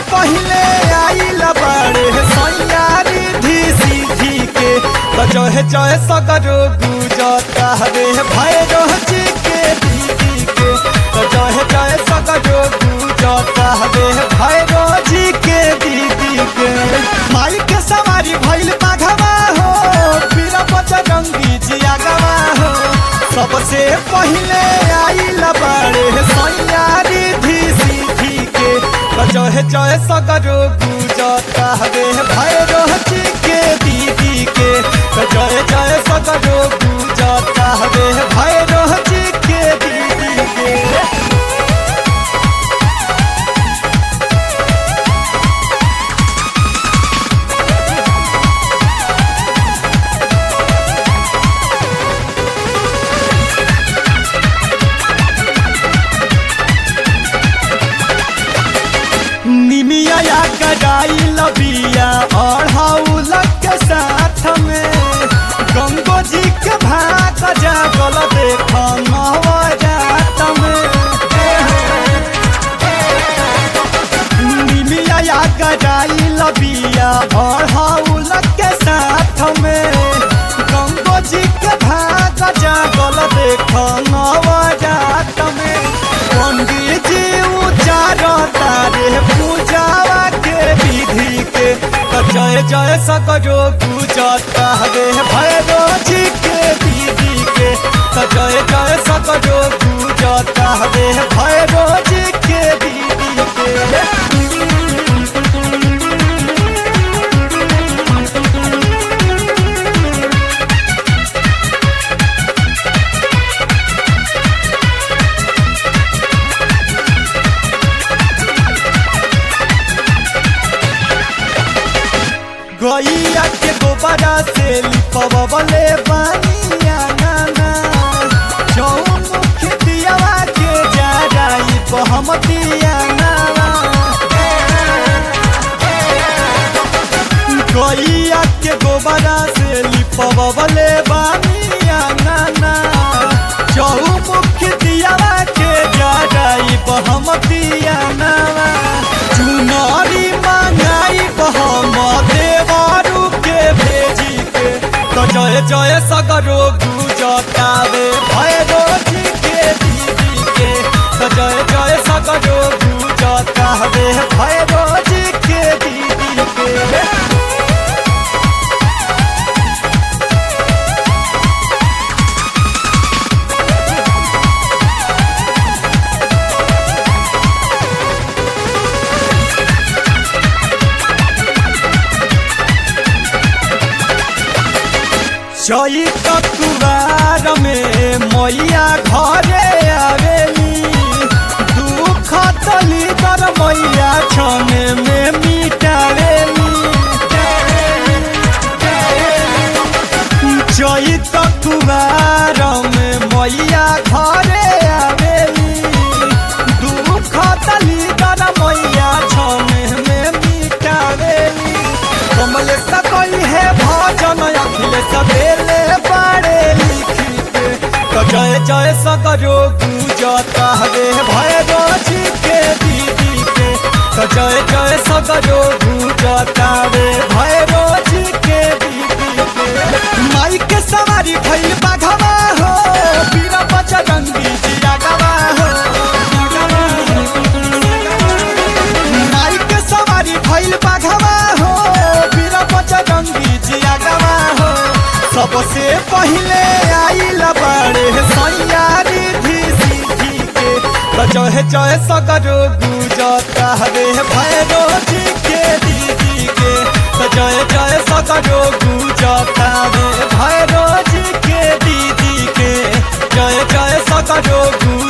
पहले आइल बड़े सैयारी धी सीधी के तो जहे जहे सगरो गुजता रे भैरो जी के दीदी के तो जहे जहे सगरो गुजता रे भैरो जी के दीदी के माई के सवारी भइल बाघवा हो पीर बजरंगी जिया गवा हो सबसे पहले आइल बड़े सैयारी धी सीधी के तो जहे जहे सगरो गुजता रे भैरो जी के दीदी के तो जहे जहे सगरो गुजता रे भैरो जी के दीदी के निमिया या गजाई लबिया और हाउलक के साथ में गंगो जी के भाग जागल देख नवजात में निमिया या गजाई लबिया और हाउलक के साथ में गंगो जी के भाग जागल देख नवजात में पंडित जी उचार तारे पूजावा के विधि के तो जय जय सकरो गुजता रे भैरो जी के दीदी के तो जय जय सकरो गुजता रे भैरो जी के दीदी के गैया के गोबरा से लिपवले बानिया नाना जौन खेतियावा के जा रही बहमतिया नाना गैया के गोबरा से लिपवले बानिया नाना जौन खेतियावा के जा रही बहमतिया नाना चुनारी मंगाई बहम देवारू के भेजी के तो जय जय सगरो गुजतावे भैरो जी के दीदी के तो जय जय सगरो गुजतावे भैरो जी के दीदी के चई कुवार में मैया घरे आवेली दुख तली कर मैया छने में मिटावेली चई कुवार में मैया घरे आवेली दुख तली कर मैया छने में मिटावेली कमल सकई है भजन अखिल सवेले बाड़े लिखी के तो जय जय सकरो गुजता रे भैरो जी के दीदी के तो जय जय सकरो गुजता रे भैरो जी के दीदी के माई के सवारी भइल बाघवा हो पीरा बजरंगी जिया गवा हो माई के सवारी भइल बाघवा हो पीरा बजरंगी जिया गवा हो सबसे पहले आइल बड़े सैयारी धी सीधी के तो जहे जहे सगरो गुजता रे भैरो जी के दीदी के तो जय जय सगरो गुजता रे भैरो जी के दीदी के जय जय सगरो गु